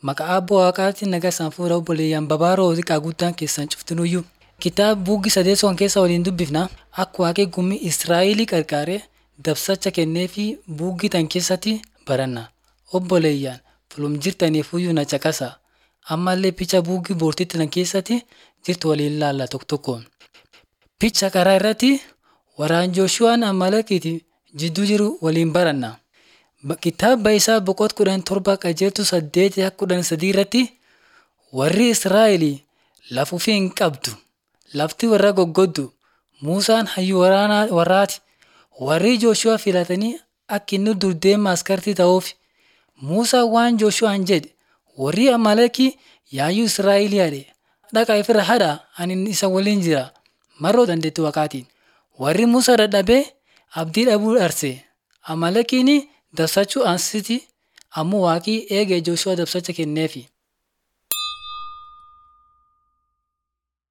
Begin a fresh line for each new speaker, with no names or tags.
Maqaa Abbaa Waaqaatiin nagaa isaan fuudha obboleeyyan babaaroo xiqqaa guddaan keessan cuftinuyyuu. Kitaaba buuggi sadeessoon keessa waliin dubbifna akka waaqee gummii Israa'elii qarqaaree dabsacha kennee fi buuggi tan keessatti baranna. Obboleeyyan fulum jirtaniifuyyuu na caqasa. Ammallee picha buuggi boortitti tan keessatti jirtu waliin ilaalla tokko tokkoon. Picha karaa irratti waraan Jooshuwaan Amalekiiti jidduu jiru waliin baranna. Kitaaba isaa boqot kudhan torba qajeeltu saddeet kudhan sadii irratti warri Israa'elii lafuufii hin qabdu. Lafti warra goggoddu. Muusaan hayyuu waraanaa warraati. Warri Jooshuwaa filatanii akka inni dur deema askartii ta'uuf. Muusaan waan Jooshuwaan jedhe warri Amalekii yaayyuu Israa'elii hadhe. Dhaqaa ifirra hadhaa ani isa waliin jira. Marroo dandeettii waaqaatiin. Warri Muusaa dadhabee abdii dhabuu dharse. Amalekiin dabsachuu ansiti ammoo waaqii eegee Jooshuwaa dabsacha kenneefi.